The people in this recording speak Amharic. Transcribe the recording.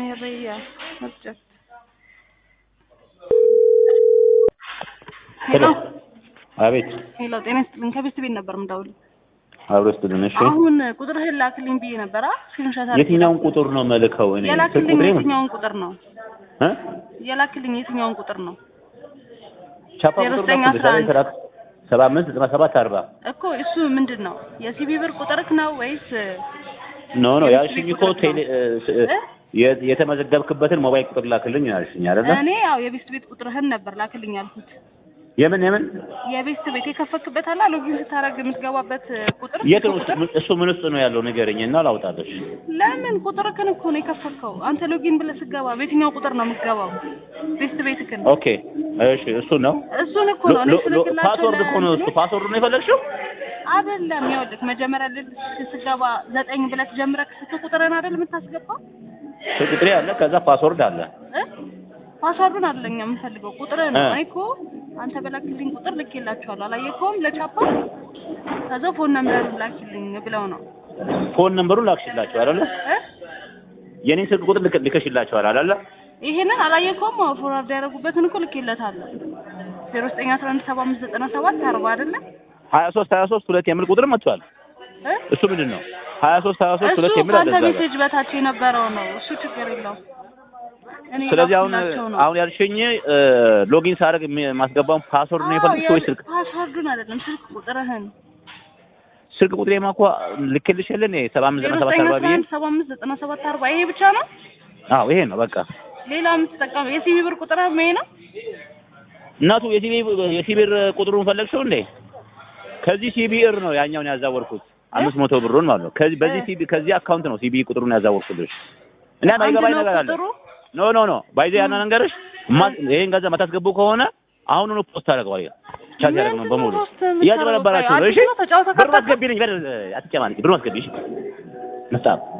Maria subject. ሄሎ ሄሎ አቤት ሄሎ፣ ጤና ይስጥልኝ። ከቤት ቤት ነበር የምደውልልህ። አብሮ ስትልን እሺ አሁን ቁጥርህን ላክልኝ ብዬ ነበር። አ ስክሪንሾት አድርጌ የትኛውን ቁጥር ነው መልከው እኔ ስልክ የላክልኝ ቁጥሬ ምን የትኛውን ቁጥር ነው እ የላክልኝ የትኛውን ቁጥር ነው ቻፓ ዜሮ ቁጥር ዘጠኝ ነው አስራ አንድ ሰላሳ ሰባ አምስት ዘጠና ሰባት አርባ እኮ እሱ ምንድን ነው የሲቢ ብር ቁጥርክ ነው ወይስ ኖ ኖ የምስል ያልሽኝ እኮ ቁጥር ቴሌ ነው? እ ስ- እ? የ- የተመዘገብክበትን ሞባይል ቁጥር ላክልኝ ያልሽኝ አይደለ? እኔ ያው የቤስት ቤት ቁጥርህን ነበር ላክልኝ ያልኩት። የምን የምን የቤስት ቤት የከፈክበት አላ ሎጊን ስታደርግ የምትገባበት ቁጥር የት ነው ቁጥር እሱ- እሱ ምን ውስጥ ነው ያለው ንገረኝ እና ላውጣለሽ። ለምን ቁጥርክን እኮ ነው የከፈከው። አንተ ሎጊን ብለህ ስገባ በየትኛው ቁጥር ነው የምትገባው? ቤስት ቤትክን ኦኬ እሺ እሱ ነው እሱን እኮ ነው እኔ ሎ- ሎ- ስልክላቸው ፓስወርድ እኮ ነው እሱ ለእንትኖች ፓስወርድ ነው የፈለግሽው? አይደለም። ይኸውልህ መጀመሪያ ልክ ስገባ ዘጠኝ ብለህ ጀምረህ ስልክ ቁጥርን አይደል የምታስገባው ስልክ ቁጥሬ አለ ከዛ ፓስወርድ አለ እ ፓስዋርዱን አይደለም የምፈልገው ቁጥርህን ነው። እ። እኔ እኮ አንተ በላክልኝ ቁጥር ልኬላቸዋለሁ። አላየከውም? ለቻፓ ከዛ ፎን ነምበር ላኪልኝ ብለው ነው ፎን ነምበሩን ላክሽላቸው አይደለ? እ የኔን ስልክ ቁጥር ልክ- ልከሽላቸዋል አይደለ? ይሄንን አላየከውም? አዎ ፎርዋርድ ያደረጉበትን እኮ ልኬለታለሁ። ዜሮ ዘጠኝ አስራ አንድ ሰባ አምስት ዘጠና ሰባት አርባ አይደለ ሀያ ሶስት ሀያ ሶስት ሁለት የሚል ቁጥር መጥቷል። እ እሱ ምንድን ነው? ሀያ ሶስት ሀያ ሶስት እሱ ሁለት የሚል አለ ከአንተ እዛ ጋር። ሜሴጅ በታች የነበረው ነው። እሱ ችግር የለውም። እኔ ስለዚህ አሁን ላኩላቸው ነው። አሁን ያልሽኝ እ፣ ሎጊን ሳደርግ የሚ- ማስገባውን ፓስወርድ ነው አዎ፣ የፈለግሽ ወይስ ስልክ ፓስዋርዱን አይደለም ስልክ ቁጥርህን ስልክ ቁጥሬማ እኮ ልክልሽ የለ እኔ ሰባ አምስት ዜሮ ዘጠና ሰባት ዘጠኝ አርባ አስራ ብዬ አንድ ሰባ አምስት ዘጠና ሰባት አርባ ይሄ ብቻ ነው። አዎ ይሄ ነው በቃ ሌላ የምትጠቀመው የሲቪ ብር ቁጥርህም ይሄ ነው። እናቱ የሲቢ የሲቢር ቁጥሩን ፈለግሽው እንዴ ከዚህ ሲቢር ነው ያኛውን ያዛወርኩት አምስት መቶ ብሩን ማለት ነው ከዚህ በዚህ እ። ሲቢ ከዚህ አካውንት ነው ሲቢ ቁጥሩን ያዛወርኩልሽ እና አንድ ማይገባኝ ነው ነገር አለ ቁጥሩ? ኖ ኖ ኖ ባይዘ ያና ነገርሽ ማ- ይሄን ገንዘብ ማታስገቡ ከሆነ አሁኑኑ ፖስት አደርገዋለሁ ቻት ያደርግ ነው ምንድን ነው በሙሉ ፖስት የምታደርገው? እያጭበረበራችሁ ነው ቆይ እሺ አዲስ ነው ተጫውተህ ብር ካጣህ? አስገቢልኝ በር አትጨማልቂ ብር አስገቢ እሺ መስጣ